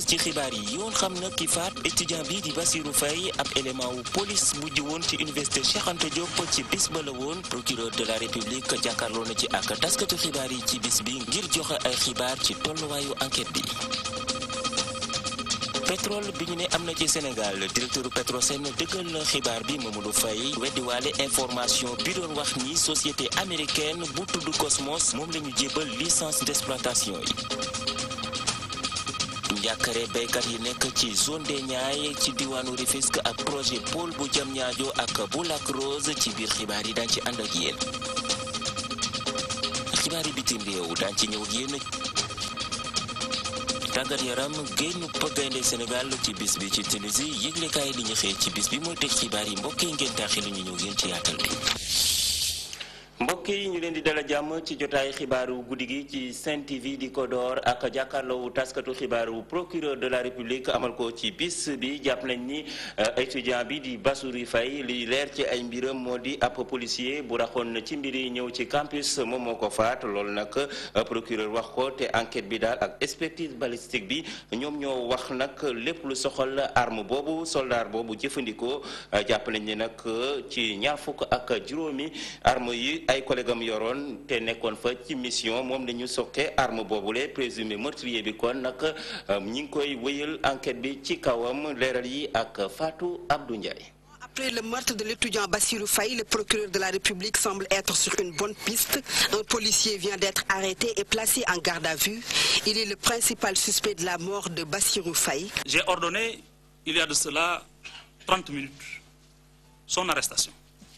ci xibaar yi yoon xam na ki faat étudiant bi di Bassirou Faye ab élément wu police bu jiwoon ci université Cheikh Anta Diop ci bis ba la woon procureur de la république jàkkaarloo na ci ak taskatu xibaar yi ci bis bi ngir joxe ay xibaar ci tolluwaayu enquête bi. pétrole bi ñu ne am na ci Sénégal directeur Petrosen dëggal na xibaar bi Mamadou Faye weddiwaale information bi doon wax ni société américaine bu tudd Cosmos moom la ñu jébal licence d'exploitation yi. njàkkare béykat yi nekk ci zone des Niayes ci diwaanu Rufisque ak projet pôle bu Diamniadio ak bu Lac Rose ci biir xibaar yi daañu ci ànd ak yéen xibaar yi bitim réew daañu ci ñëw ak yéen tàggat yaram génn gaynde Sénégal ci bis bi ci Tunisie yëglekaay li ñu xëy ci bis bi mooy tëj xibaar yi mbokk yi ngeen taaxi lu ñu ñëw yéen ci yaatal bi mbokk yi ñu leen di dala jàmm ci jotaay xibaaru guddi gi ci Sen TV di ko door ak jàkkaarloowu taskatu xibaaru procureur de la république amal ko ci bis bi jàpp nañ ni étudiant bi di Bassirou Faye li leer ci ay mbiram moo di ab policier bu raxoon ci mbir yi ñëw ci campus moom moo ko faat loolu nag procureur wax ko te enquête bi daal ak expertise balistique bi ñoom ñoo wax nag lépp lu soxal arme boobu soldat boobu jëfandikoo jàpp nañ ni nag ci ñaar fukk ak juróomi arme yi ay collègue am yoroon te nekkoon fa ci mission moom la ñu sokke arme boobule présumé meurtrier bi kon nag ñi ngi koy wéyal enquête bi ci kawam leeral yi ak Fatou Abdou Ndiaye. Après le meurtre de l'étudiant Bassirou Faye, le procureur de la République semble être sur une bonne piste. Un policier vient d'être arrêté et placé en garde à vue. Il est le principal suspect de la mort de Bassirou Faye. J'ai ordonné, il y a de cela 30 minutes, son arrestation.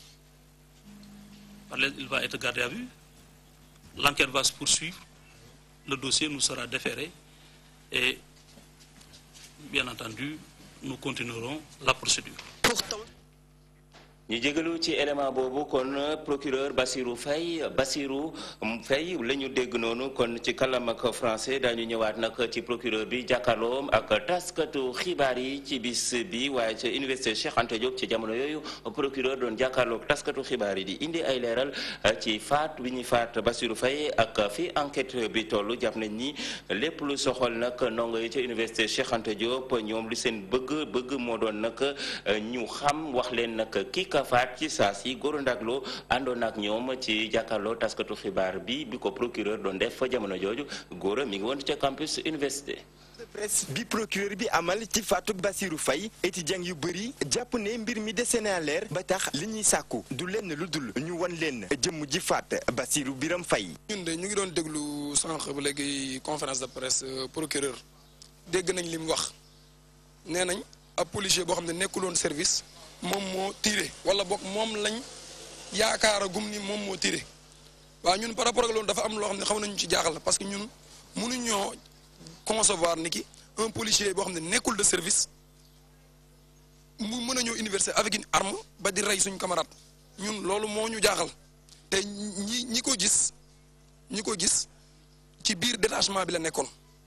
Il va être gardé à vue. L'enquête va se poursuivre. Le dossier nous sera déféré. Et bien entendu, nous continuerons la procédure. Pourtant, ñu jégalu ci élément boobu kon procureur Bassirou Faye Bassirou Faye la ñu dégg noonu kon ci kàllaam ak français daañu ñëwaat nag ci procureur bi jàkkaarloom ak taskatu xibaar yi ci bis bi waaye ca université Cheikh Anta Diop ci jamono yooyu procureur doon jàkkaarloog taskatu xibaar yi di indi ay leeral ci faat bi ñuy faat Bassirou Faye ak fi enquête bi toll jàpp nañ ni lépp lu soxal nag ndongo yi ca université Cheikh Anta Diop ñoom li seen bëgg bëgg moo doon nag ñu xam wax leen nag kii ka faat ci saa si Gora Ndaglo àndoon ak ñoom ci jàkkaarloo taskatu xibaar bi bi ko procureur doon def fa jamono jooju Gora mi ngi woon ca campus université. presse bi procureur bi amal ci faatu Bassirou Faye étudiant yu bëri jàpp ne mbir mi dese na leer ba tax li ñuy sàkku du lenn lu dul ñu wan leen jëmm ji faat Bassirou Biram Faye ñun de ñu ngi doon déglu sànq ba léegi conférence de presse procureur dégg nañ li mu wax nee nañ ab policier boo xam ne nekkuloon service moom moo tiré wala boog moom lañ yaakaara gum ni moom moo tiré waaw ñun par rapport ak loolu dafa am loo xam ne xaw nañu ci jaaxal parce que ñun mënuñoo concevoir ni ki un policier boo xam ne nekkul de service mu mën a ñëw université avec une arme ba di rey suñ camarade ñun loolu moo ñu jaaxal te ñi ñi ko gis ñi ko gis ci biir détachement bi la nekkoon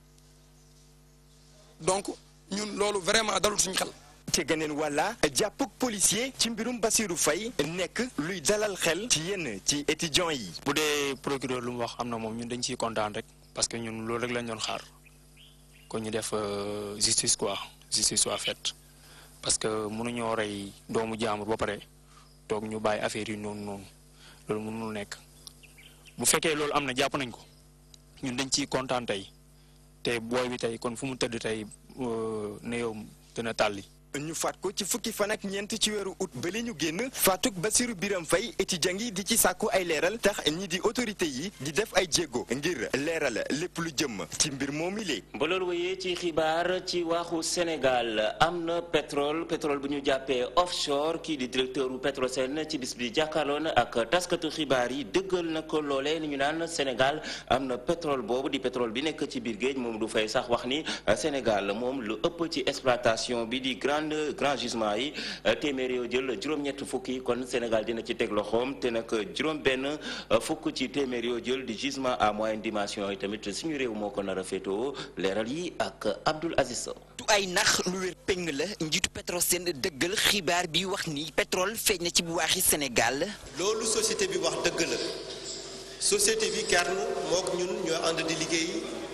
donc ñun loolu vraiment dalul suñ xel. ci geneen wàlla jàppuk policier ci mbirum Bassirou Faye nekk luy dalal xel ci yenn ci étudiants yi. bu dee procureur lu mu wax am na moom ñun dañ ciy kontaan rek parce que ñun loolu rek lañ doon xaar ko ñu def justice quoi justice soit faite parce que mënuñoo rey doomu jaamur ba pare toog ñu bàyyi affaire yi noonu noonu loolu mënul nekk bu fekkee loolu am na jàpp nañ ko ñun dañ ciy kontaan tey te booy bi tey kon fu mu tëdd tey ne yow dina tàlli. ñu faat ko ci fukki fan ak ñeent ci weeru août ba li ñu génn faatuk Bassirou Biram Faye étudiant yi di ci sàkku ay leeral tax ñi di autorité yi di def ay jéego ngir leeral lépp lu jëm ci mbir moomi lee ba loolu wéyee ci xibaar ci waaxu Sénégal am na pétrole pétrole bu ñu jàppee offshore kii di directeur u Petrosen ci bis bi jàkkaarloon ak taskatu xibaar yi dëggal na ko loolee ni ñu naan Sénégal am na pétrole boobu di pétrole bi nekk ci biir géej moom du fay sax wax ni Sénégal moom lu ëpp ci exploitation bi di grande grand gisement yi téeméer yoo jël juróom-ñett fukk yi kon Sénégal dina ci teg loxoom te nag juróom-benn fukk ci téeméer yoo jël di gisement à moyenne dimension yi tamit suñu réew moo ko nar a féetoo leeral yi ak Abdoul Aziz Sow du ay nax lu wér péng la njiitu Petrosen dëggal xibaar bi wax ni pétrole feeñ na ci bu waaxi Sénégal loolu société bi wax dëgg la société bi Kern mook ñun ñoo ànd di liggéey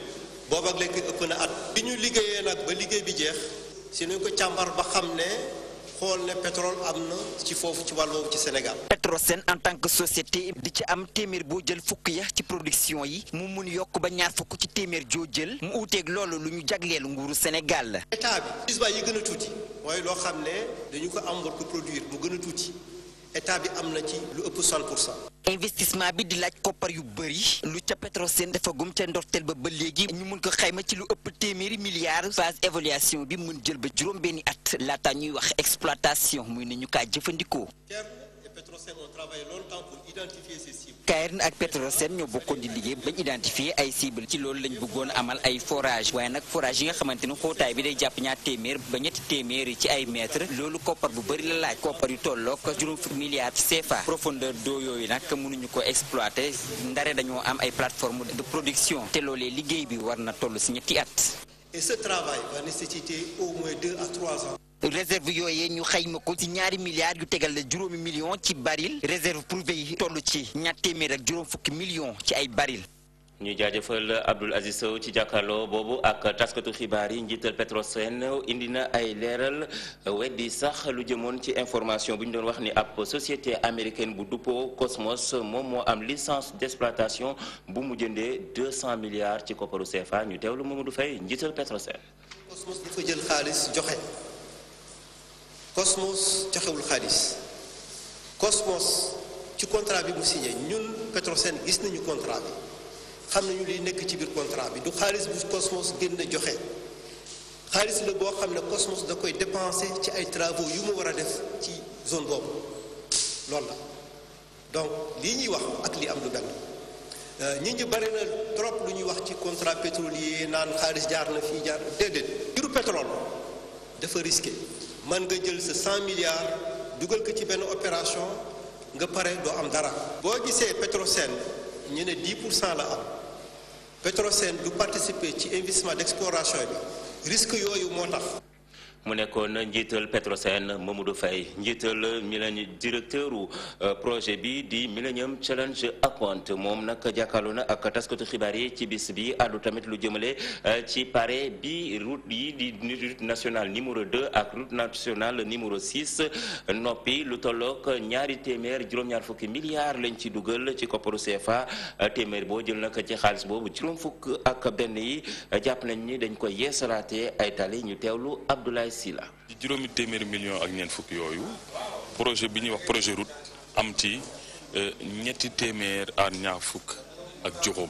boobu ak léegi ëpp na at bi ñu liggéeyee nag ba liggéey bi jeex si nañ ko càmbar ba xam ne xool ne pétrole am na ci foofu ci wàll boobu ci Sénégal. Petrosen en tant que société di ci am téeméer boo jël fukk ya ci production yi mu mun yokk ba ñaar fukk ci téeméer joo jël mu uuteeg loolu lu ñu jagleel nguuru Sénégal la. état bi gisbaa yi gën a tuuti mooy loo xam ne dañu ko am war ko produire mu gën a tuuti état bi am na ci lu ëpp 60 pour cent. investissement bi di laaj koppar yu bëri lu ca Petrosen dafa gum ca ndorteel ba ba léegi ñu mun ko xayma ci lu ëpp téeméeri milliards phase évaluation bi mun jël ba juróom benni at laata ñuy wax exploitation muy ne ñu kaa jëfandikoo. Petrosen ont travaillé longtemps pour identifier ces cibles. Cairn ak Petrosen ñoo bokkoon di liggéey bañ identifier ay cible ci loolu lañ bëggoon amal ay forage waaye nag forage yi nga xamante ni xóotaay bi day jàpp ñaar téeméer ba ñetti téeméer ci ay mètre loolu koppar bu bëri la laaj koppar yu tolloog juróom fukki milliards CFA profondeur d'eau yooyu nag mënuñu ko exploiter ndare dañoo am ay plateforme de production te loolee liggéey bi war na toll si ñetti at. Et ce travail va nécessiter au moins deux à trois ans. réserve yooyee ñu xayma ko ci ñaari milliards yu tegal la juróomi million ci baril réserve privée yi toll ci ñaar téeméer ak juróom fukki million ci ay baril ñu jaajëfal Abdoul Aziz Sow ci jàkkaarloo boobu ak taskatu xibaar yi njiital Petrosen indi na ay leeral weddi sax lu jëmoon ci information bu ñu doon wax ni ab société américaine bu duppoo Cosmos moom moo am licence d'exploitation bu mu jëndee 200 milliards ci kopparu CFA ñu teewlu Mamadou Faye njiital Petrosen. Cosmos dafa jël xaalis joxe Cosmos joxewul xaalis Cosmos ci contrat bi mu signé ñun Petrosen gis nañu contrat bi. xam nañu li nekk ci biir contrat bi du xaalis bu Cosmos génn joxe xaalis la boo xam ne Cosmos da koy dépensé ci ay travaux yu mu war a def ci zone boobu loolu la donc lii ñuy wax ak li am lu benn nit ñi bari na trop lu ñuy wax ci contrat pétrolier naan xaalis jaar na fii jaar déedéet mbiru pétrole dafa risqué man nga jël sa 100 milliards dugal ko ci benn opération nga pare doo am dara boo gisee Petrosen ñu ne 10 pour cent la am Petrosen du participer ci investissement d'exploration bi risque yooyu moo tax. mu nekkoon njiital Petrosen Mamadou Faye njiital milléni directeur u projet bi di Millennium Challenge Account moom nag jàkkaarloo na ak taskatu xibaar yi ci bis bi àddu tamit lu jëmale ci pare bi route yi di route nationale numéro 2 ak route nationale numéro 6 noppi lu tollook ñaari téeméer juróom-ñaar fukki milliards lañ ci dugal ci kopparu CFA téeméer boo jël nag ci xaalis boobu juróom fukk ak benn yi jàpp nañ ni dañ koy yeesalaatee ay tali ñu teewlu Abdoulaye Sila ci juróomi téeméeri million ak ñeent fukk yooyu projet bi ñuy wax projet route am ci ñetti téeméer ak ñaar fukk ak juróom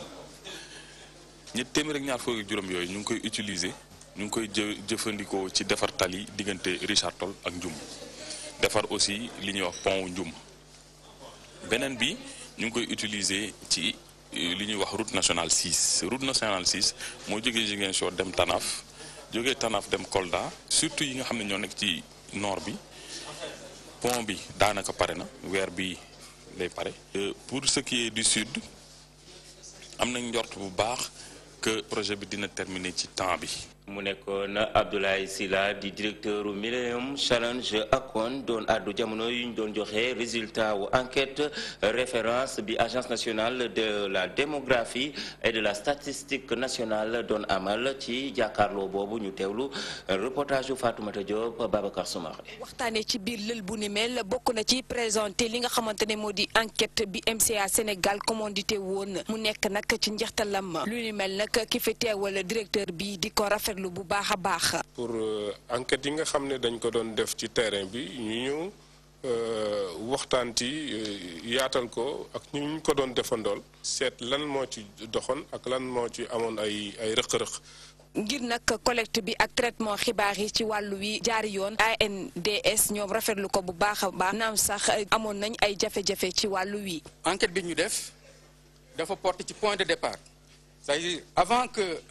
ñetti téeméer ak ñaar fukk ak juróom yooyu ñu ngi koy utiliser ñu ngi koy jë jëfandikoo ci defar tali diggante Richard Toll ak Njum defar aussi li ñuy wax pont Njum beneen bi ñu ngi koy utiliser ci li ñuy wax route nationale 6 route nationale 6 moo jógee Ziguinchor dem Tanaf jógee Tanaf dem Kolda surtout yi nga xam ne ñoo nekk ci nord bi pont bi daanaka pare na weer bi lay pare. pour ce qui est du sud am nañ njort bu baax que projet bi dina terminer ci temps bi. mu nekkoon Abdoulaye Sylla di directeur Millennium Challenge Account doon àddu jamono yu ñu doon joxe résultat wu enquête référence bi agence nationale de la démographie et de la statistique nationale doon amal ci jàkkaarloo boobu ñu teewlu reportage yu Fatoumata Diop Babacar Soumaré. waxtaanee ci biir lël bu ni mel bokk na ci présenté li nga xamante ne moo di enquête bi MCA Sénégal commandité woon mu nekk nag ci njeextalam lu ni mel nag ki fi teewal directeur bi di ko rafetlu bu baax a baax. pour enquête yi nga xam ne dañ ko doon def ci terrain bi ñu ñëw waxtaan ci yaatal ko ak ñu ñu ko doon defandool seet lan moo ci doxoon ak lan moo ci amoon ay ay rëq-rëq. ngir nag collecte bi ak traitement xibaar yi ci wàllu wi jaari yoon ANDS ñoom rafetlu ko bu baax a baax naam sax amoon nañ ay jafe-jafe ci wàllu wi. enquête bi ñu def dafa porter ci point de départ c'est-à-dire avant que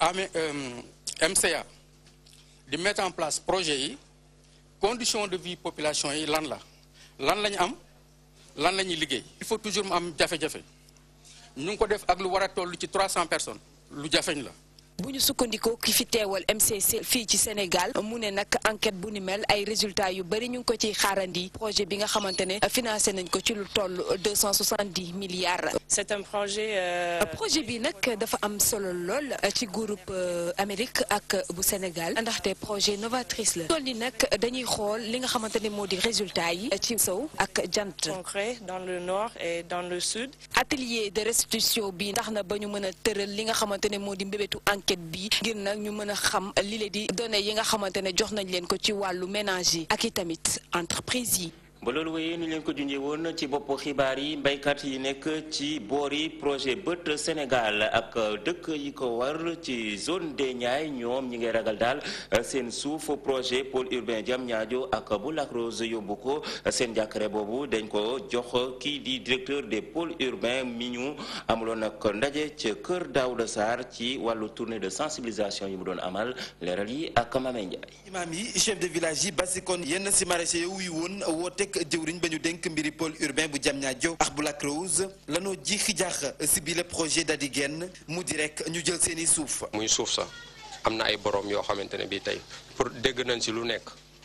MCA di mettre en place projet yi conditions de vie population yi lan la lan la ñu am lan la ñuy liggéey. il faut toujours mu am jafe-jafe ñu ngi ko def ak lu war a toll ci 300 personnes lu jafeñ la bu ñu sukkandikoo ki fi teewal MCC fii ci Sénégal mu ne nag enquête bu ni mel ay résultats yu bëri ñu ngi ko ciy xaarandi projet bi nga xamante ne financé nañ ko ci lu toll deux cent soixante-dix milliards. c'est un projet. projet bi nag dafa am solo lool ci groupe Amérique ak bu Sénégal ndaxte projet novatrice la tool ni nag dañuy xool li nga xamante ne moo di résultats yi ci sow ak jant. concret dans le nord et dans le sud. atelier de restitution bi ndax na ba ñu mën a tëral li nga xamante ne moo di mbébétu enquête bi ngir nag ñu mën a xam li leen di données yi nga xamante ne jox nañ leen ko ci wàllu ménage yi ak i tamit entreprise yi. ba loolu wéyee ni leen ko junjee woon ci bopp xibaar yi mbéykat yi nekk ci boori projet bët Sénégal ak dëkk yi ko war ci zone des Niayes ñoom ñi ngay ragal daal seen suuf projet pôle urbain Diamniadio ak bu Lac Rose yóbbu ko seen jàkkare boobu dañ ko jox kii di directeur des pôles urbains mi ñu amuloon nag ndaje ca kër Daouda Sarr ci wàllu tournée de sensibilisation yi mu doon amal leeral yi ak Mame Ndiaye. imaam yi chef de village yi basikoon yenn si maraîchers yow yi woon woote jëwriñ ba ñu dénk mbiri pôle urbain bu Diamniadio ak bu Lac Rose lanoo jiixi jaax si bi le projet da di genn mu di rek ñu jël seeni suuf muy suuf sax am na ay borom yoo xamante ne bii tey pour dégg nañ si lu nekk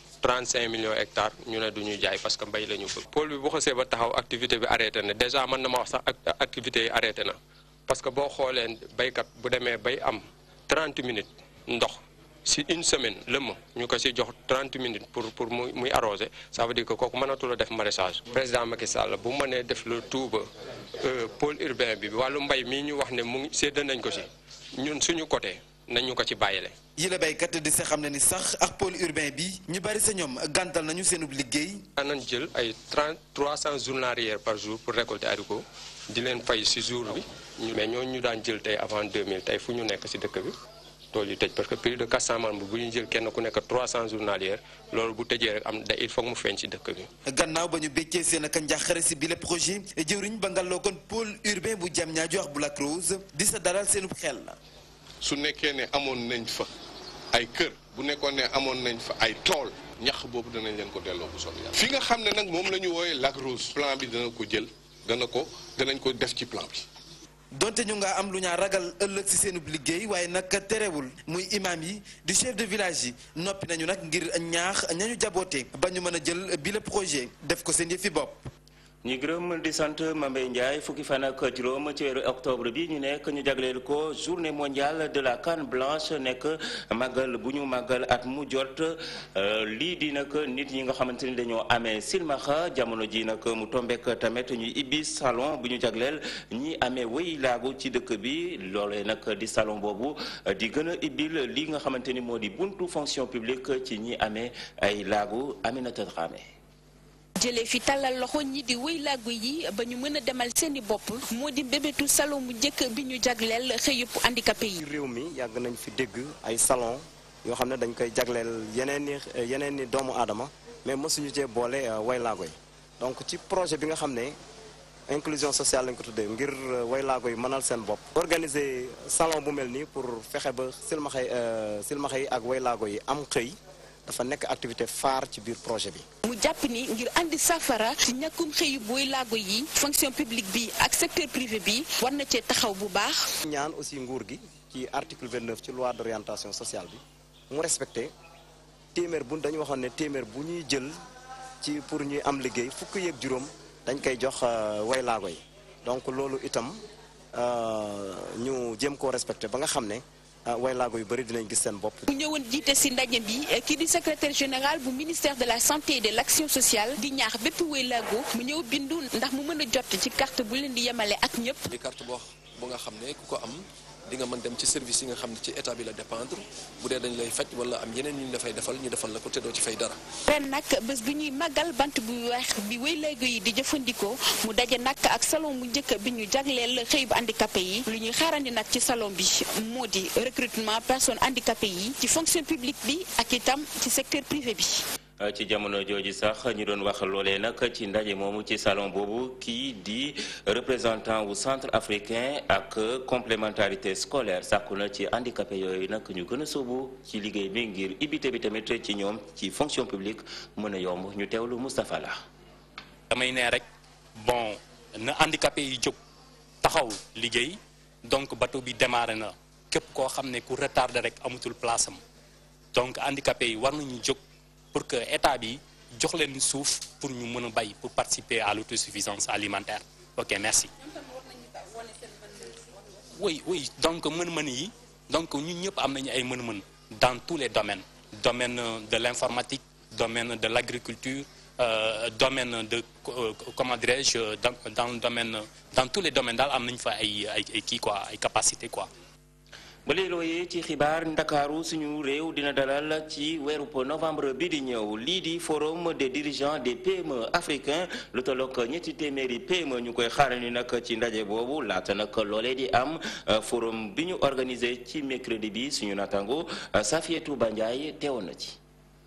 35 millions hectares ñu ne du ñu jaay parce que mbay la ñu bëgg pôle bi bu xasee ba taxaw activité bi arrêté na déjà mën na ma wax sax activité yi arrêté na parce que boo xoolee baykat bu demee bay am 30 minutes ndox si une semaine lëmm ñu ko si jox 30 minutes pour pour muy muy arroser ça veut dire que kooku mënatul a def maraîchage. président Macky Sall bu mënee def le tout ba pôle urbain bi wàllu mbay mii ñu wax ne mu ngi sédd nañ ko si ñun suñu côté nañ ñu ko ci bàyyile. yi la béykat di sa xam ne ni sax ak pôle urbain bi ñu bari sa ñoom gàntal nañu seenub liggéey. nañ jël ay 30 300 journaliers par jour pour récolter haricot di leen fay si jour bi mais ñooñu ñu daan jël tey avant 2000 tey fu ñu nekk si dëkk bi. tool yi tëj parce que plus de 400 membres bu ñu jël kenn ku nekk 300 journalières loolu bu tëjee rek am da il faut mu feeñ ci dëkk bi. gannaaw ba ñu béccee seen ak njàqare si bile projet jëwriñ ba ngaloo kon pôle urbain bu Diamniadio ak bu Lac Rose di sa dalal seenub xel la. su nekkee ne amoon nañ fa ay kër bu nekkoon ne amoon nañ fa ay tool ñax boobu danañ leen ko delloo bu soobee yàlla. fi nga xam ne nag moom la ñu wooyee Lac Rose plan bi dana ko jël dana ko danañ ko def ci plan bi. donte ñu nga am lu ñaa ragal ëllëg ci seenub liggéey waaye nag terewul muy imam yi di chef de village yi noppi nañu nag ngir ñaax ñañu jaboote ba ñu mën a jël bi le projet def ko seen yëfi bopp ñu gërëm di sant Mambey Ndiaye fukki fan ak juróom ci weeru octobre bi ñu nekk ñu jagleel ko journée mondiale de la canne blanche nekk màggal bu ñu màggal at mu jot lii di nag nit ñi nga xamante ni dañoo amee silmaxa jamono ji nag mu tombek tamit ñuy ibbi salon bu ñu jagleel ñi amee wéy laagu ci dëkk bi loolee nag di salon boobu di gën a ibbil li nga xamante ni moo di buntu fonction publique ci ñi amee ay laagu Aminata Dramé jëlee fi tàllal loxo ñi di wéy laagu yi ba ñu mën a demal seeni bopp moo di mbébétu salon mu njëkk bi ñu jagleel xëyub handicapé yi. réew mi yàgg nañ fi dégg ay salon yoo xam ne dañ koy jagleel yeneen i yeneen i doomu aadama mais mosuñu cee boole way laago yi donc ci projet bi nga xam ne inclusion sociale lañ ko tuddee ngir way laago yi mënal seen bopp. organiser salon bu mel nii pour fexe ba silmaxa yi silmaxa yi ak way laago yi am xëy. dafa nekk activité phare ci biir projet bi. mu jàpp ni ngir andi safara ci ñàkkum xëyu booy laago yi fonction publique bi ak secteur privé bi war na cee taxaw bu baax. ñaan aussi nguur gi ci article 29 ci loi d'orientation sociale bi mu respecté téeméer bu dañu waxoon ne téeméer bu ñuy jël ci pour ñuy am liggéey fukk yeeg juróom dañ koy jox way laago yi donc loolu itam ñu jéem koo respecté ba nga xam ne. way laago yu bëri dinañ gis seen bopp. mu ñëwoon jiite si ndaje bi kii di secrétaire général bu ministère de la santé et de l' action sociale di ñaax bépp way laago mu ñëw bindu ndax mu mën a jot ci carte bu leen di yemale ak ñëpp. di carte boo bu nga xam ne ku ko am di nga mën dem ci service yi nga xam ne ci état bi la dépendre bu dee dañ lay faj wala am yeneen ñu dafay defal ñu defal la ko te doo ci fay dara. ren nag bés bi ñuy màggal bant bu weex bi way laago yi di jëfandikoo mu daje nag ak salon bu njëkk bi ñu jagleel xëy bu handicapé yi lu ñuy xaarandi nag ci salon bi moo di recrutement personnes handicapées yi ci fonction publique bi ak itam ci secteur privé bi. ci jamono jooju sax ñu doon wax loolee nag ci ndaje moomu ci salon boobu kii di représentant wu centre africain ak complémentarité scolaire sàkku na ci handicapé yooyu nag ñu gën a sóobu ci liggéey bi ngir ibité bi tamit ci ñoom ci fonction publique mën a yomb ñu teewlu Moustapha La damay ne rek bon na handicapé yi jóg taxaw liggéey donc bateau bi démarré na képp koo xam ne ku retardé rek amatul place am donc handicapé yi war nañu jóg pour que état bi jox leen suuf pour ñu mën a bay pour participer à l'autosuffisance alimentaire ok merci oui oui donc mën-mën yi donc ñun ñëpp am nañu ay mën-mën dans tous les domaines domaine de l'informatique domaine de l'agriculture euh, domaine de euh, comment dirais-je dans, dans le domaine dans tous les domaines daal am nañu fa ay ay ay kii quoi ay capacité quoi ba léelooyee ci xibaar ndakaaru suñu réew dina dalal ci weeru novembre bi di ñëw lii di forum des dirigeants des PME africains lu tollook ñetti téeméeri PME ñu koy xaarani nag ci ndaje boobu laata nag loolee di am forum bi ñu organisé ci mercredi bi suñu natango Safietou Bandiaye teewoon na ci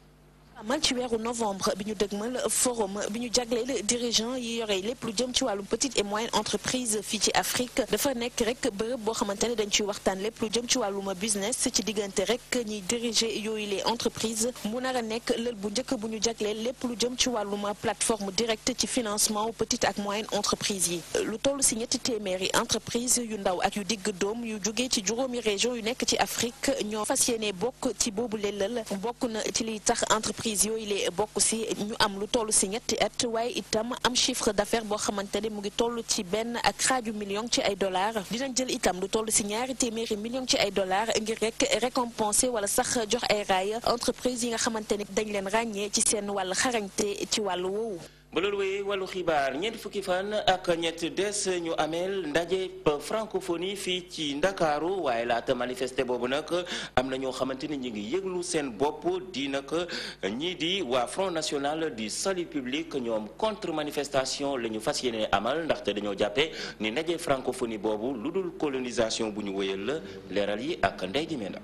amal ci weeru novembre bi ñu dëgmal forum bi ñu jagleel dirigeant yi yore lépp lu jëm ci wàllum petite et moyenne entreprise fii ci Afrique dafa nekk rek bërëb boo xamante ne dañ ciy waxtaan lépp lu jëm ci wàllum business ci diggante rek ñiy diriger yooyu les entreprises mu nar a nekk lël bu njëkk bu ñu jagleel lépp lu jëm ci wàllum plateforme directe ci financement petite ak moyenne entreprise yi lu toll si ñetti téeméeri entreprise yu ndaw ak yu digg doom yu jógee ci juróomi région yu nekk ci Afrique ñoo fas yéene bokk ci boobu lëlal bokk na ci liy tax entreprise yooyu lee bokk si ñu am lu toll si ñetti at waaye itam am chiffre d'affaires boo xamante ne mu ngi toll ci benn ak xaaju million ci ay dollars dinañ jël itam lu toll si ñaari téeméeri million ci ay dollars ngir rek récompenser wala sax jox ay raaya entreprise yi nga xamante ne dañ leen ràññee ci seen wàll xarañte ci wàllu woowu ba loolu wéyee wàllu xibaar ñeent fukki fan ak ñett des ñu ameel ndaje francophonie fii ci ndakaaru waaye laata manifester boobu nag am na ñoo xamante ni ñu ngi yëglu seen bopp di nag ñii di waa front national du salut public ñoom contre manifestation la ñu fas yéene amal ndaxte dañoo jàppe ni ndaje francophonie boobu lu dul colonisation bu ñu wéyal la leeral yi ak ndey di menda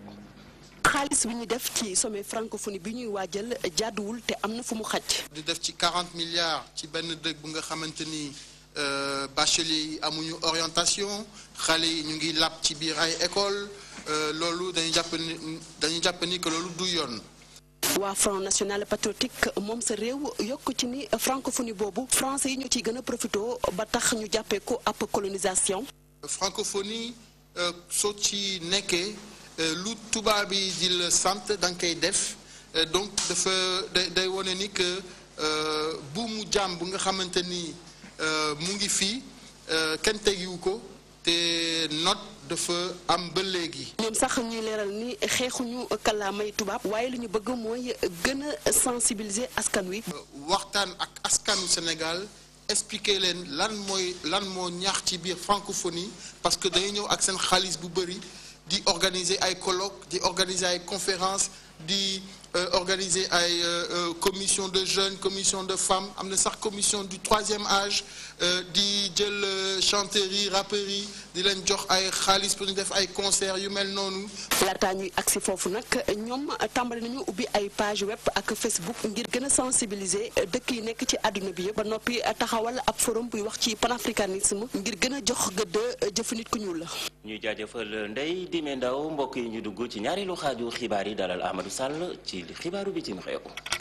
xaalis bi ñu def ci sommet francophonie bi ñuy waajal jàdduwul te am na fu mu xaj. di def ci 40 milliards ci benn dëkk bu nga xamante ni bachelier yi amuñu orientation xale yi ñu ngi làpp ci biir ay école loolu dañu jàpp ni dañu jàpp ni que loolu du yoon. waa front national patriotique moom sa réew yokk ci ni francophonie boobu français yi ñoo ciy gën a profité ba tax ñu jàppee ko ab colonisation. francophonie soo ci nekkee. lu tubaab bi di la sant da nga koy def donc dafa day day wone ni que buumu jàmm bu nga xamante ni mu ngi fii kenn tegiwu ko te note dafa am ba léegi. ñoom sax ñuy leeral ni xeexuñu kàllaamay tubaab waaye li ñu bëgg mooy gën a sensibiliser askan wi. waxtaan ak askanu Sénégal. expliquer leen lan mooy lan moo ñaax ci biir francophonie parce que dañuy ñëw ak seen xaalis bu bëri. di organiser ay colloques di organiser ay conférences di organiser ay commission de jeunes commission de femmes am na sax commission du troisième âge di jël chanteurs yi rappeurs yi di leen jox ay xaalis pour ñu def ay concerts yu mel noonu. laataa ñuy agsi foofu nag ñoom tàmbali nañu ubbi ay page web ak Facebook ngir gën a sensibiliser dëkk yi nekk ci àdduna bi yëpp ba noppi taxawal ab forum buy wax ci panafricanisme ngir gën a jox gëdd jëfu nit ku ñuul la. ñuy jaajëfal Ndeye Dime Ndaw mbokk yi ñu dugg ci ñaareelu xaaju xibaar yi dalal Amadou Sall ci xibaaru bitim réew.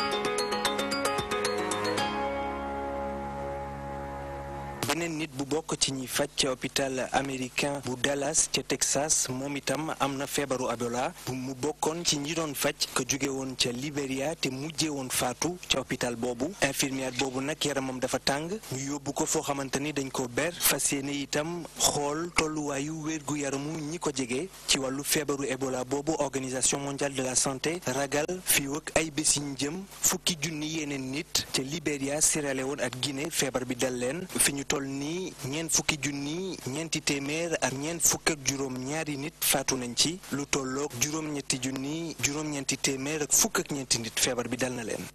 beneen nit bu bokk ci ñi faj ca hôpital américain bu Dallas ca Texas moom itam am na feebaru Ebola bu mu bokkoon ci ñi doon faj ko jóge woon ca Liberia te mujjee woon faatu ca hôpital boobu infirmière boobu nag yaramam dafa tàng ñu yóbbu ko foo xamante ni dañ ko ber fas yéene itam xool tolluwaayu wérgu yaramu ñi ko jege ci wàllu feebaru Ebola boobu organisation mondiale de la santé ragal fii ak ay bés yi ñu jëm fukki junni yeneen nit ca Liberia Sierra Leone ak Guinée feebar bi dal leen fi ñu toll nii ñeent fukki junni ñeenti téeméer ak ñeent fukk ak juróom ñaari nit faatu nañ ci lu tolloog juróom-ñetti junni juróom-ñeenti téeméer ak fukk ak ñeenti nit feebar bi dal na leen.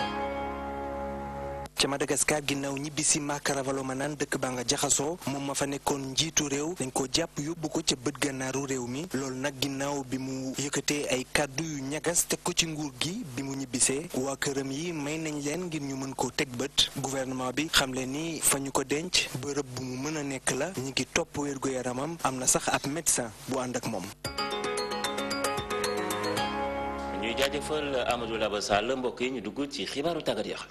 ca Madagascar ginnaaw ñibbisi Makaravalo ma naan dëkk baa nga jaxasoo moom ma fa nekkoon njiitu réew dañ ko jàpp yóbbu ko ca bët gànnaaru réew mi loolu nag ginnaaw bi mu yëkkatee ay kàddu yu ñagas teg ko ci nguur gi bi mu ñibbisee waa këram yi may nañ leen ngir ñu mën koo teg bët gouvernement bi xam leen ni fa ñu ko denc bërëb bu mu mën a nekk la ñu ngi topp wérgu yaramam am na sax ab médecin bu ànd ak moom. ñuy jaajëfal Amadou Laba Sall mbokk yi ñu dugg ci xibaaru tàggat yaram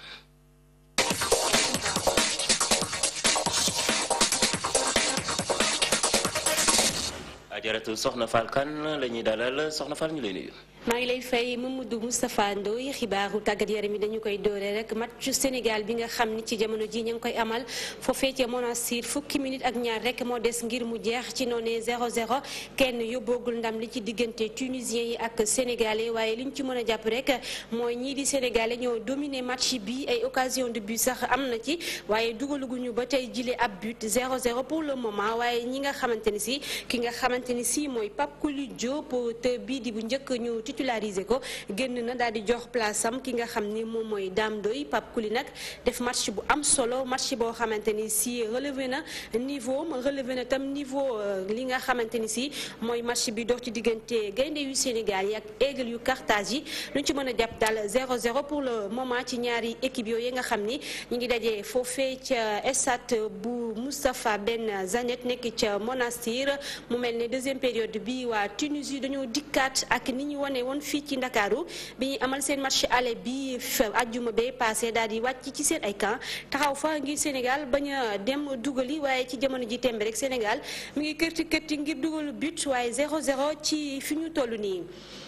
ajaratu soxna Fall Kane la ñuy dalal soxna Fall ñu lay nuyu. maa ngi lay fay Mamadou Moustapha Ndoye xibaaru tàggat yaram yi dañu koy doore rek match Sénégal bi nga xam ni ci jamono ji ñu ngi koy amal foofee ca Monastir fukki minute ak ñaar rek moo des ngir mu jeex ci noonee 0-0 kenn yóbboogul ndam li ci diggante tunisien yi ak sénégalais waaye li ñu ci mën a jàpp rek mooy ñii di sénégalais ñoo dominé match bi ay occasion de but sax am na ci waaye dugaluguñu ba tey jile ab but 0-0 pour le moment waaye ñi nga xamante ni si ki nga xamante ni si mooy Pape Kouli Diop te bii di bu njëkk ñu titularisé ko génn na daal di jox place am ki nga xam ni moom mooy Dame Doy Pape Kouli nag def match bu am solo match boo xamante ni si relevé na niveau relevé na tam niveau li nga xamante ni si mooy match bi dox ci diggante gaynde yu Sénégal yi ak aigle yu Carthage yi lu ñu ci mën a jàpp daal 0-0 pour le moment ci ñaari équipe yooyu nga xam ni ñu ngi dajee foofee ca stade bu Moustapha Ben Zanet nekk ca Monastir mu mel ne deuxième période bi waa Tunisie dañoo dikkaat ak ni ñu wane woon fii ci Ndakaaru bi ñuy amal seen match aller bi ajjuma bee passé daal di wàcc ci seen ay camp taxaw fa ngir Sénégal bañ a dem dugali waaye ci jamono ji tembe rek Sénégal mi ngi kërti kërti ngir dugalu but waaye 0-0 ci fi ñu toll nii.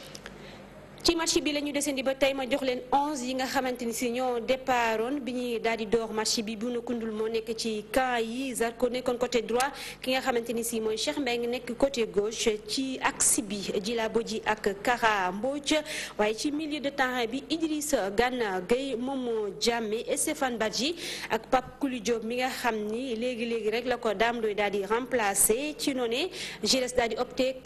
ci match bi la ñu desandi ba tey ma jox leen 11 yi nga xamante ni si ñoo départoon bi ñuy daal di door match bi bu na kundul moo nekk ci camp yi Zarko nekkoon côté droit ki nga xamante ni si mooy Cheikh Mbengue nekk côté gauche ci axe bi Djila Bodji ak Kara Mbodj waaye ci milieu de terrain bi Idrissa Gana Gueye Momo Diamé et Stéphane Badji ak Pape Kouli Diop mi nga xam ni léegi léegi rek la ko Dame Doy daal di remplacer ci noonu Gires daal di opté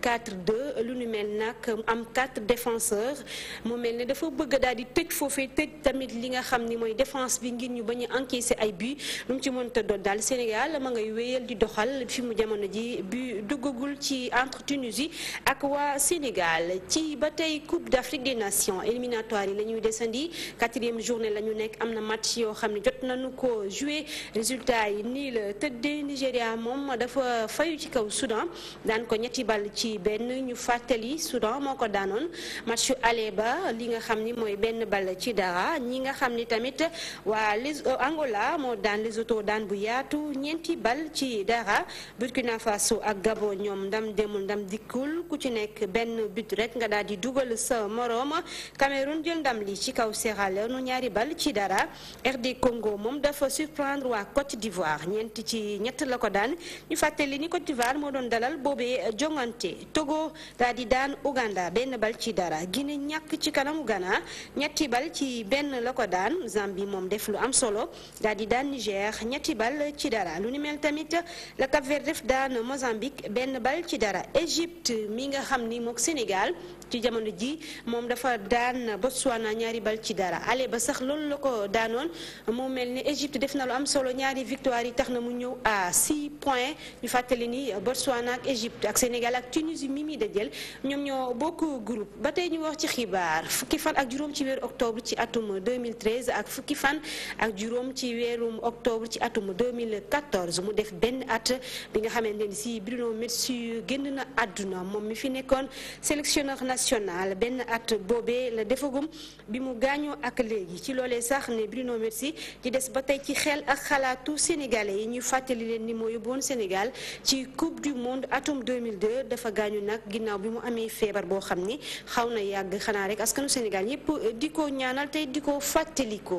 4-4-2 lu nu mel nag am 4 défenseurs. mu mel ne dafa bëgg daal di tëj foofee tëj tamit li nga xam ni mooy défense bi ngir ñu bañ a encaisser ay but lu mu ci mënta doon daal Sénégal ma ngay wéyal di doxal fi mu jamono ji bu duggagul ci entre Tunisie ak waa Sénégal ci ba tey Coupe d'Afrique des Nations éliminatoire yi la ñuy desandi quatrième journée la ñu nekk am na match yoo xam ne jot nañu ko joué résultat yi nii la tëddee Nigéria moom dafa fayu ci kaw Soudan daan ko ñetti ball ci benn ñu fàttali Soudan moo ko daanoon match ale ba li nga xam ni mooy benn ball ci dara ñi nga xam ni tamit waa les Angola moo daan Lesotho daan bu yaatu ñeenti ball ci dara Burkina Faso ak Gabon ñoom ndam demul ndam dikkul ku ci nekk benn but rek nga daal di dugal sa moroom Cameroun jël ndam li ci kaw Sierra Leone ñaari ball ci dara RD Congo moom dafa surprendre waa Côte d'Ivoire ñeenti ci ñett la ko daan ñu fàttali ni Côte d'Ivoire moo doon dalal boobee jongante Togo daal di daan Uganda benn ball ci dara Guinée ñàkk ci kanamu Ghana ñetti bal ci benn la ko daan Zambie moom def lu am solo daal di daan Niger ñetti bal ci dara lu ni mel tamit la Cap Vert def daan Mozambique benn bal ci dara Égypte mi nga xam ni mook Sénégal ci jamono ji moom dafa daan Botswana ñaari bal ci dara ale ba sax loolu la ko daanoon mu mel ni Égypte def na lu am solo ñaari victoire yi tax na mu ñëw à 6 points ñu fàttali ni Botswana ak Égypte ak Sénégal ak Tunisie mi mi dajel ñoom ñoo bokk groupe ba tey ñu wax ci xibaar fukki fan ak juróom ci weeru octobre ci atum 2013 ak fukki fan ak juróom ci weerum octobre ci atum 2014 mu def benn at bi nga xamante ni si Bruno Metsu génn na àdduna moom mi fi nekkoon sélectionneur national benn at boobee la defagum bi mu gaañoo ak léegi ci loolee sax ne Bruno Metsu di des ba tey ci xel ak xalaatu sénégalais yi ñuy fàttali leen ni moo yóbboon Sénégal ci coupe du monde atum 2002 dafa gaañu nag ginnaaw bi mu amee feebar boo xam ni xaw na yàgg xanaa rek askanu Sénégal yépp di ko ñaanal tey di ko fàttaliko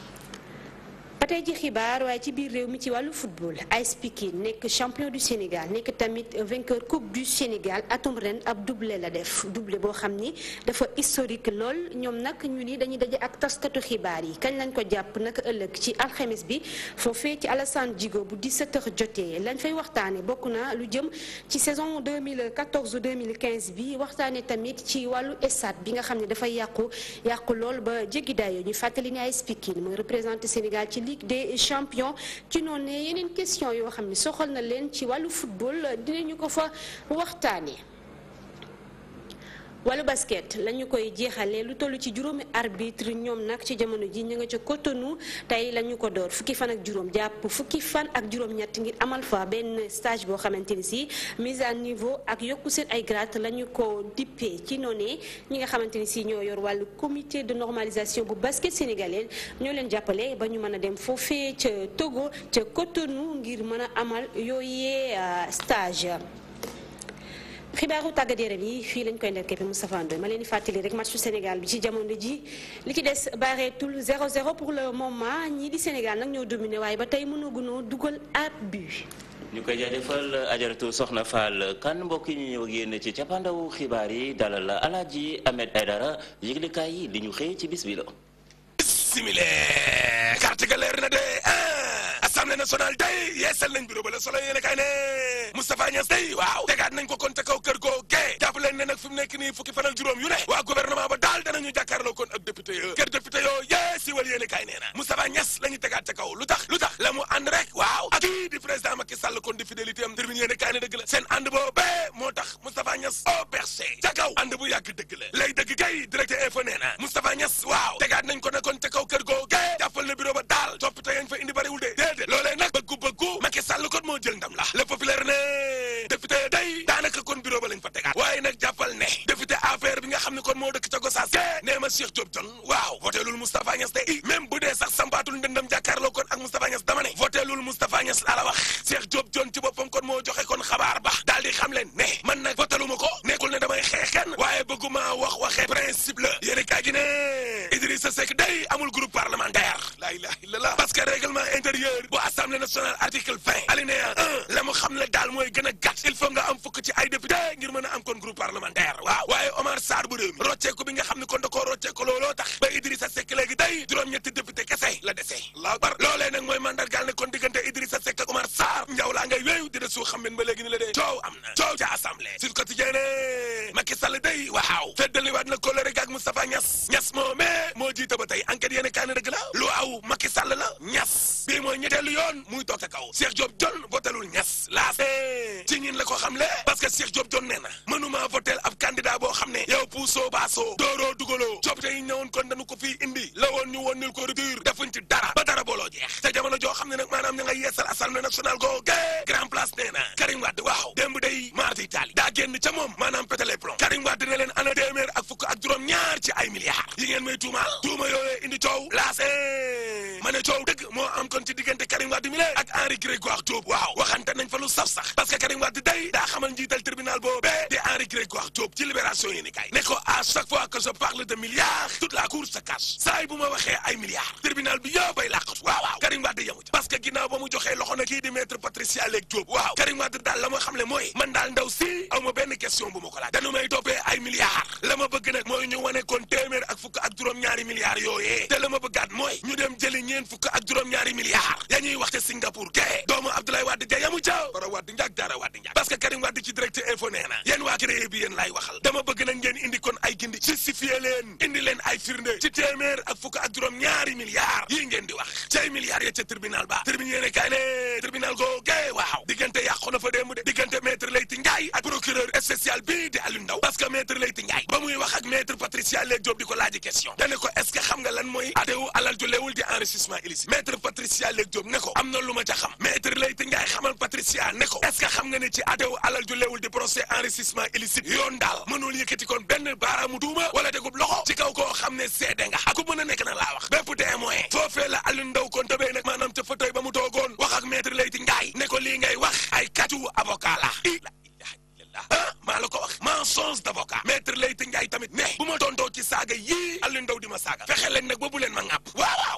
ba tey ci xibaar waaye ci biir réew mi ci wàllu football AS Pikine nekk champion du Sénégal nekk tamit vainqueur coupe du Sénégal atum ren ab doublé la def doublé boo xam ni dafa historique lool ñoom nag ñu ni dañuy daje ak taskatu xibaar yi kañ lañ ko jàpp naka ëllëg ci alxemes bi foofee ci Alassane Djigo bu 17h jotee lañ fay waxtaane bokk na lu jëm ci saison 2014 2015 bi waxtaane tamit ci wàllu stade bi nga xam ne dafay yàqu yàqu lool ba jéggi dayo ñu fàttali ni AS Pikine mooy représenté Sénégal ci Ligue des champions ci noonu ne yeneen question yoo xam ne soxal na leen ci wàllu football dinañu ko fa waxtaane wàllu basket la ñu koy jeexalee lu toll ci juróomi arbitre ñoom nag ci jamono ji ñu nga ca Cotonou tey la ñu ko door fukki fan ak juróom jàpp fukki fan ak juróom-ñett ngir amal fa benn stage boo xamante ni si mise à niveau ak yokku seen ay grade la ñu ko dippee ci noonee ñi nga xamante ni si ñoo yor wàllu comité de normalisation bu basket sénégalais ñoo leen jàppale ba ñu mën a dem foofee ca Togo ca Cotonou ngir mën a amal yooyee stage. xibaaru tàggat yaram yi fii lañ koy nderkeppe Moustapha Ndoye ma leen di fàttali rek matchu Sénégal bi ci jamono ji li ci des bareetul 0-0 pour le moment ñii di Sénégal nag ñoo dominé waaye ba tey mënagunoo dugal ab but. ñu koy jaajëfal ajaratu soxna Fall kan mbokk yi ñu ñëw ak yéen ci cappaandawu xibaar yi dalal Alaaji Ahmed Aidara yëglekaay yi li ñu xëy ci bis bi la. simile carte ga leer na de assemblée nationale day yeesal nañ bureau ba la solo yéene kay ne Moustapha Niass day waaw tegaat nañ ko kon te kaw kër goo gee jàpp leen ne nag fi mu nekk nii fukki fan ak juróom yu ne waa gouvernement ba daal danañu jàkkaarloo kon ak député yo kër député yoo yee siwal yéene kay nee na Moustapha Niass la ñu tegaat ca kaw lu tax lu tax la mu ànd rek waaw ak kii di président Macky Sall kon di fidélité am termine yéene kay ne dëgg la seen ànd boo bee moo tax Moustapha Niass au bercé ca kaw ànd bu yàgg dëgg la lay dëgg kay directeur info nee na Moustapha Niass waaw tegaat nañ ko ne kon ca kaw kër goo gee jàppal na bureau ba daal coppite yañ fa indi bariwul de déedéet loolee nag bëggu bëggu Macky Sall kon moo jël ndam la le populaire ne député day daanaka kon bureau ba lañ fa tegaat waaye nag jàppal ne député affaire bi nga xam ne kon moo dëkk ca Gossas ke nee ma Cheikh Diop John waaw voté lul Moustapha Niass de i même bu dee sax sampaatul ndëndam jàkkaarloo kon ak Moustapha Niass dama ne voté lul Moustapha Niass laa la wax Cheikh Diop John ci boppam kon moo joxe kon xabaar ba daal di xam leen ne man nag voté lu ma ko nekkul ne damay xeex kenn waaye bëgguma wax waxee principe la yéen kaa gi ne Idrissa Seck day amul groupe parlementaire la ilaha illallah parce que règlement intérieur bu assemblée nationale article 20 alinéa 1 la mu xam ne daal mooy gën a gàtt il faut nga am fukk ci ay député ngir mën a am kon groupe parlementaire waaw waaye Omar Sarr bu réew mi rocceeku bi nga xam ne kon da koo rocceeku looloo tax ba Idrissa Seck léegi day juróom-ñetti député kese la dese allahu akbar loolee nag mooy mandargaal ne kon diggante Idrissa Seck ak Omar Sarr njaw laa ngay wéew di de suu xam ba léegi ni la dee coow am na coow ca assemblée Sud Quotidien ne Macky Sall day waaw feddaliwaat na kóllëre ak Moustapha Niass Niass moo mais moo jiite ba tey enquête yéene kaane dëgg la lu aw Macky Sall la Niass bii mooy ñetteelu yoon muy toog ca kaw Cheikh Diop John votelul Niass laas ci ñin la ko xam le parce que Cheikh Diop John nee na mënuma votel ab candidat boo xam ne yow puusoo baasoo dooroo dugaloo coppite yi ñëwoon kon dañu ko fii indi la woon ñu woon nil ko rupture defuñ ci dara ba dara booloo jeex te jamono joo xam ne nag maanaam ña nga yeesal assemblée nationale goo gee grand place nee na Karim Wade waaw démb day maarti Italie daa génn ca moom maanaam pétale plomb Karim Wade ne leen ana téeméer ak fukk ak juróom ñaar ci ay milliards yi ngeen may tuumaal tuuma yooyee indi coow laas ma ne coow dëgg moo am kon ci diggante Karim Wade mi le ak Henri Grégoire Diop waaw waxante nañ fa lu saf sax parce que Karim Wade day daa xamal njiital tribunal boobee di Henri Grégoire Diop ci libération yi ni kay ne ko à chaque fois que je parle de milliards toute la cour se cache saa yi bu ma waxee ay milliards tribunal bi yow bay làqatu waaw waaw Karim Wade yamu ca parce que ginnaaw ba mu joxee loxo na kii di maître Patricia Lek Diop waaw Karim Wade daal la ma xam le mooy man daal ndaw si aw ma benn question bu ma ko laaj dañu may toppee ay milliards la ma bëgg nag mooy ñu wane kon téeméer ak fukk ak juróom-ñaari milliards yooyee te la ma bëggaat mooy ñu dem jëli ñeen fukk ak juróom-ñaari milliards ya ñuy wax te Singapour ke doomu Abdoulaye Wade ja yamu ca bara Wade njaag daara Wade njaag parce que Karim Wade ci direct info nee na yéen waa créé bi yéen laay waxal dama bëgg nag ngeen indi kon ay gindi justifié leen indi leen ay firnde ci téeméer ak fukk ak juróom-ñaari milliards yii ngeen di wax ci ay milliards ya ca tribunal ba tribunal yéene kaay ne tribunal goo gee waaw diggante yàqu na fa démb de diggante maître Leyti Ndiaye ak procureur spécial bii di Aliou Ndao parce que maître Leyti Ndiaye ba muy wax ak maître Patricia Lek Diop di ko laaji question dane ko est-ce que xam nga lan mooy atewu alal ju leewul di enrichissement illicite maître Patricia Lek Diop ne ko am na lu ma ca xam maître Leyti Ndiaye xamal Patricia ne ko est-ce que xam nga ne ci atewu alal ju leewul di procès enrichissement illicite yoon daal mënul yëkkati kon benn baaraamu tuuma wala degub loxo ci kaw koo xam ne seede nga ak ku mën a nekk nag laa wax bépp témoin foofee la Aliou Ndao kon tëbee nag maanaam ca fauteuil ba mu toogoon wax ak maître Leyti Ndiaye ne ko lii ngay wax ay kàccu avocat la ah maa la ko wax mensonge d'avocat maître Leyti Ndiaye tamit ne bu ma tontoo ci saaga yii Aliou Ndao di ma saaga fexe leen nag ba bu leen ma ŋàpp waaw waaw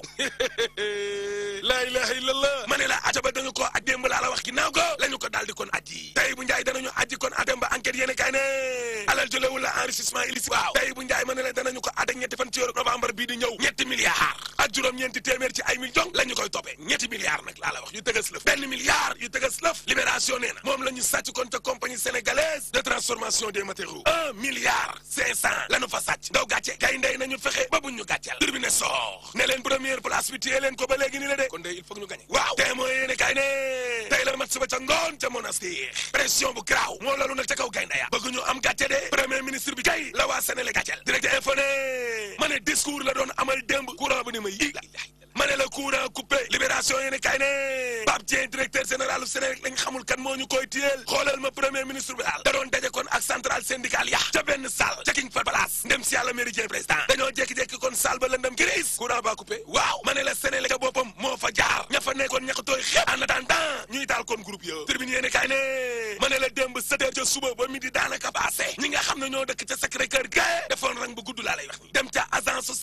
laa ilaha illallah ma ne la aja ba dañu ko aj démb laa la wax ginnaaw ko la ñu ko daal di kon aji tey bu njaay danañu aji kon adem ba enquête yéene kay ne alal jëlewul la enrichissement illicite waaw tey bu njaay ma ne la danañu ko adek ñetti fan ci weeru novembre bii di ñëw ñetti milliards ak juróom-ñeenti téeméer ci ay millions la ñu koy toppee ñetti milliards nag laa la wax yu tëgas lëf benn milliard yu tëgas lëf libération nee na moom la ñu sàcc kon te compagnie sénégalaise de transformation des matériaux un milliard cinq cent la ñu fa sàcc ndaw gàcce kay ndey nañu fexe ba buñ ñu gàcceel tribune soor ne leen première place bi téye leen ko ba léegi ni la de kon de il faut ñu gagné waaw te mooy yéene kay ne tey la match ba ca ngoon ca monastir pression bu graaw moo lalu nag ca kaw gaynde ya bëgg ñu am gàcce de premier ministre bi kay la waa Sénégal gàcceel direct info ne ma ne discours la doon amal démb courant bi ni ma yi ma ne la courant coupé libération yéene kay ne Pape Dieng directeur général du Sénégal lañ xamul kan moo ñu koy téyeel xoolal ma premier ministre bi daal da doon daje kon ak centrale syndicale ya ca benn salle ca King Fahd Palace ndem si yàlla méridien président dañoo jékki-jékki kon salle ba lëndëm gris courant ba coupé waaw ma ne la Sénégal ca boppam moo fa jaar ña fa nekkoon ña ko tooy xepp en attendant ñuy taal kon groupe yo tribune yéene kay ne ma ne la démb sept heures ca suba ba midi daanaka passé ñi nga xam ne ñoo dëkk ca Sacré-Cœur ga defoon rang bu